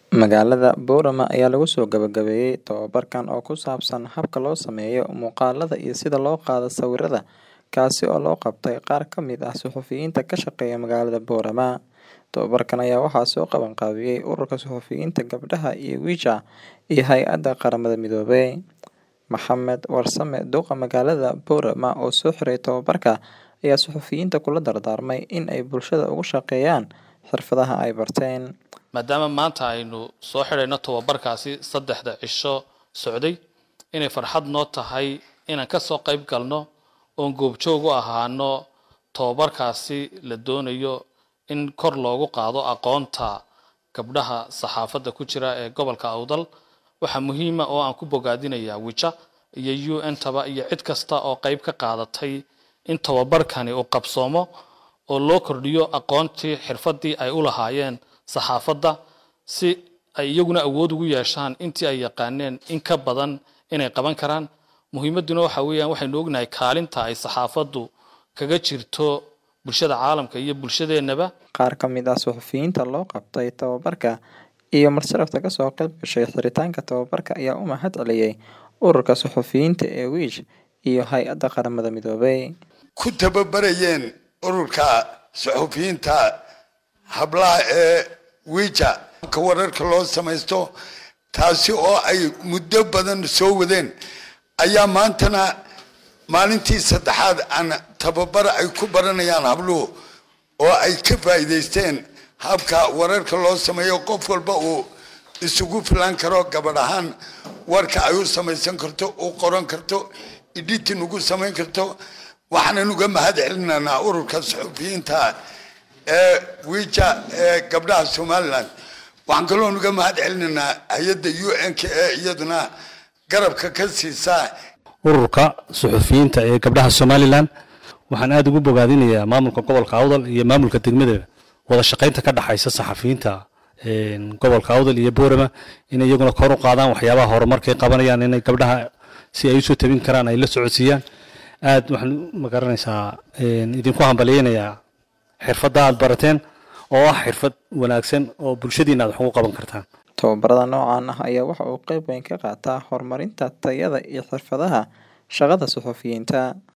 Magaalada Boorama ayaa lagu soo gabagabeeyay tababarkan oo ku saabsan habka loo sameeyo muuqaalada iyo sida loo qaado sawirada, kaasi oo loo qabtay qaar ka mid ah suxufiyiinta ka shaqeeya magaalada Boorama. Tababarkan ayaa waxaa soo qaban qaabiyay Ururka Suxufiyiinta Gabdhaha ee Wicha iyo Hay'adda Qaramada Midoobay. Maxamed Warsame Duqa magaalada Boorama oo soo xiray tababarka ayaa suxufiyiinta kula dardaarmay in ay bulshada uga shaqeeyaan xirfadaha ay barteen. maadaama maanta aynu soo xidhayno tababarkaasi saddexda cisho socday inay farxad noo tahay inaan ka soo qayb galno oon goobjoog u ahaano tababarkaasi la doonayo in kor loogu qaado aqoonta gabdhaha saxaafadda ku jira ee gobolka awdal waxaa muhiima oo aan ku bogaadinayaa wija iyo u n taba iyo cid kasta oo qayb ka qaadatay in tababarkani uu qabsoomo oo loo kordhiyo aqoontii xirfadii ay u lahaayeen saxaafadda si ay iyaguna awood ugu yeeshaan intii ay yaqaaneen in ka badan inay qaban karaan muhiimadduna waxa weeyaan waxaynu ognahay kaalinta ay saxaafaddu kaga jirto bulshada caalamka iyo bulshadeennaba Qaar ka mid ah suxufiyiinta loo qabtay tababarka iyo marsalafta ka soo qayb gashay xiritaanka tababarka ayaa u mahad celiyay Ururka Suxufiyiinta ee Wish iyo Hay'adda Qaramada Midoobay. ku tababarayeen ururka suxufiyiinta hablaha ee wija ka wararka loo samaysto taasi oo ay muddo badan soo wadeen ayaa maantana maalintii saddexaad aan tababar ay ku baranayaan habluhu oo ay ka faa'iidaysteen habka wararka loo sameeyo qof walba uu isugu filan karo gabadh ahaan warka ay u samaysan karto u qoran karto editin ugu samayn karto waxaanan uga mahad celinaynaa ururka suxufiyiinta ee wija ee gabdhaha somaliland waxaan kaloo uga mahad celinaynaa hay-adda u n k ee iyaduna garabka ka siisa ururka suxufiyiinta ee gabdhaha somalilan waxaan aada ugu bogaadinayaa maamulka gobolka awdal iyo maamulka degmada wada shaqaynta ka dhaxaysa saxafiyiinta gobolka awdal iyo boorama inay iyaguna kor u qaadaan waxyaabaha horumarkay qabanayaan inay gabdhaha si ay usoo tabin karaan ay la socodsiiyaan aad waxaan magaranaysaa idinku hambalyeynayaa xirfadda aad barateen oo ah xirfad wanaagsan oo bulshadiina aad wax ugu qaban kartaan Tababarada noocan ah ayaa waxa uu qayb weyn ka qaataa horumarinta tayada iyo xirfadaha shaqada suxufiyiinta.